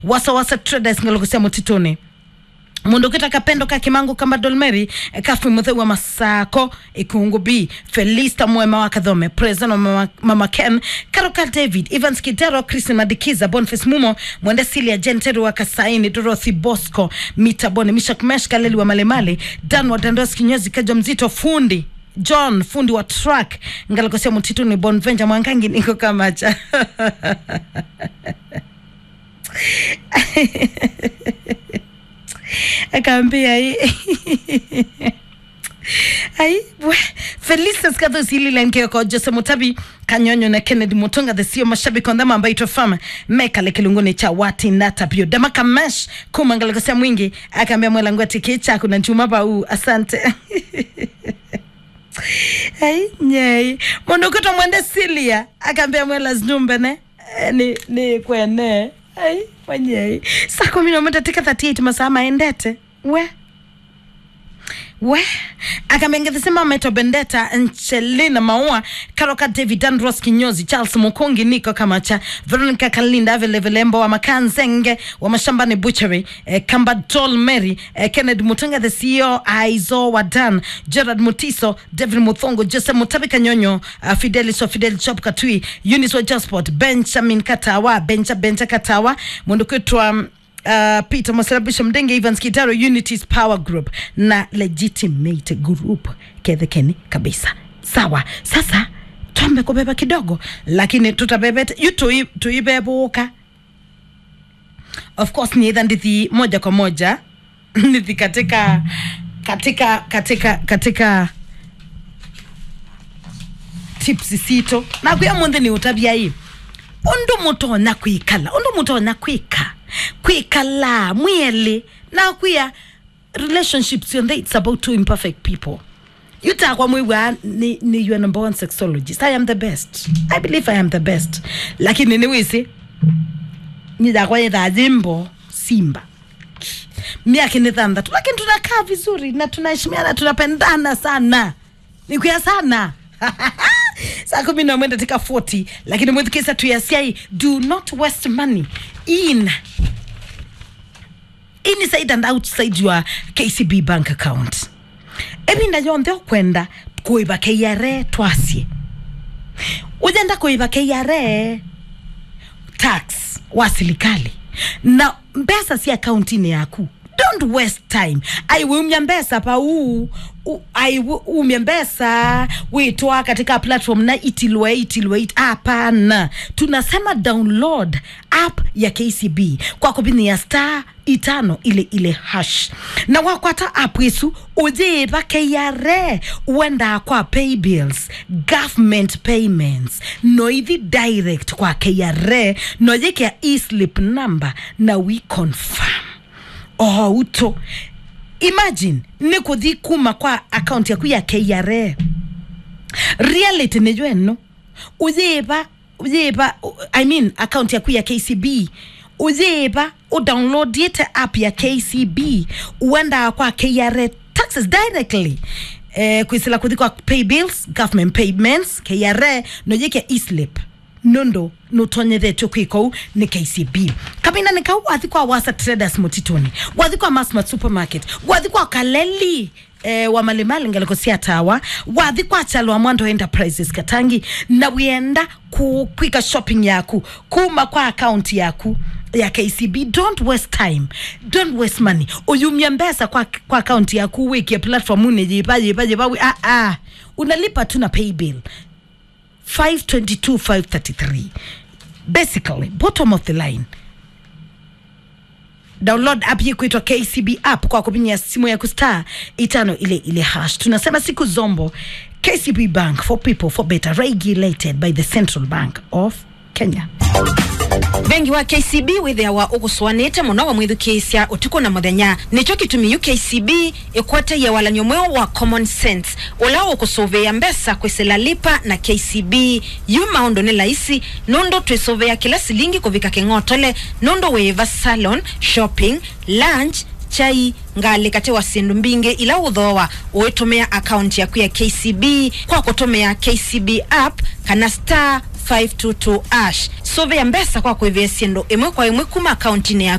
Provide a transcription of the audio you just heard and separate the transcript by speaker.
Speaker 1: wasawasa traders ngalokusia mutituni mundu ukitaka pendo ka kimangu kamba dolmeri kafi muthe wa masako ikungu b felista mwema wa kathome president wa mama, mama ken karoka david evans kidero christin madikiza boniface mumo mwende silia jenteri wa kasaini dorothy bosco mitabone mishak mesh kaleli wa malemale dan wa dandos kinyozi kajo mzito fundi john fundi wa truck ngalakosia mutituni bonvenja mwangangi niko kamacha akaambia hii ai we felicitas kathosililenkeko jose mutabi kanyonyo na kennedy mutunga the sio mashabiki ondhama ambayo itofama mekale kilunguni cha wati natapio damaka mesh kumangalikosia mwingi akaambia mwelangu atiki chaku na chuma bau asante ai nyei mundu ukuto mwende silia akaambia mwela znumbene eh, ni, ni kwene ai wanyei saa kumi na moja tika 38 masaa maendete we we akamengethisema meto bendeta nchelina maua karoka david andros kinyozi charles mukungi niko kamacha veronica kalinda velevelembo wa makanzenge wa mashambani butchery eh, kamba dol mary eh, kennedy mutunga the ceo aizo wa dan gerard mutiso david muthongo jose mutabi kanyonyo uh, fidelis wa fidel chop katui unis wa jasport benjamin katawa benja benja katawa mundu kwitwa um, uh, peter maserabisho mdenge evans kitaro unities power group na legitimate group kethekeni kabisa sawa sasa twambe kubeba kidogo lakini tutabebete yu tui- tuibebuka of course niitha ndithi moja kwa moja ndithi katika katika katika katika tips sito nakwia munthe ni utabia hii undu mutonya kwikala undu mutonya kwika kwikala mwieli na kwia relationships yonthe it's about two imperfect people yutakwa mwiwa ni, ni your number one sexologist i am the best i believe i am the best lakini niwisi nidakwa yethaa jimbo simba miaka ni thandatu lakini tunakaa vizuri na tunaheshimiana tunapendana sana nikwia sana saa kumi na mwenda tika 40 lakini mwithikisa tuyasiai do not waste money in inside and outside your kcb bank account ebinda yonthe ukwenda kuiva kra twasie ujenda kuiva kra tax wa serikali na mbesa si akaunti-inĩ yaku don't waste time aiwe umya mbesa pa uu u- aiwe umya mbesa witwa katika platform na itilwe itilwe it hapana tunasema download app ya kcb kwa kubinia star itano ile ile hash na wakwata app isu ujiva kra uenda kwa pay bills government payments noithi direct kwa kra noyikea eslip number na we confirm oh uto imagine ni kuthi kuma kwa account yaku ya kra reality niyo eno uyiva uyiva i mean account yaku ya kcb uyiva udownloadiete app ya kcb uenda kwa kra taxes directly eh, kwisila kuthi kwa pay bills government payments kra noyike eslip nondo nutonyethetio kwikou ni kcb kamina nikau wathi kwa wasa traders mutitoni wathi kwa masmart supermarket wathi kwa kaleli eh, wa malimali ngaliko cia tawa wathi kwa chalwa mwando enterprises katangi na wienda ku kwika shopping yaku kuma kwa account yaku ya kcb don't waste time don't waste money uyumia mbesa kwa, kwa account yaku wikie platform unejipa jipa jipa wi- ah, ah. unalipa tu na pay bill 522 533 basically bottom of the line download app hii kuitwa kcb app kwa kupinya simu ya kustar itano ile ile hash tunasema siku zombo kcb bank for people for better regulated by the central bank of kenya
Speaker 2: bengi wa kcb withiawa uguswanite muno wa mwithukiisya utuku na muthenya nicho gitumi ukcb ikwete ya walanyo mweo wa common sense ula ukusuvia mbesa kwisila lipa na kcb yu maundu ni laisi nundu twisuvia kila silingi kuvika king'otole nundu wiva salon shopping lunch chai ngali kati wa sindu mbingi ila uthoa uitumia akaunti yaku ya kcb kwa kutumia kcb app kana star 522 ash suvia mbesa kwa kwivia sindu imwe kwa imwe kuma akaunti ya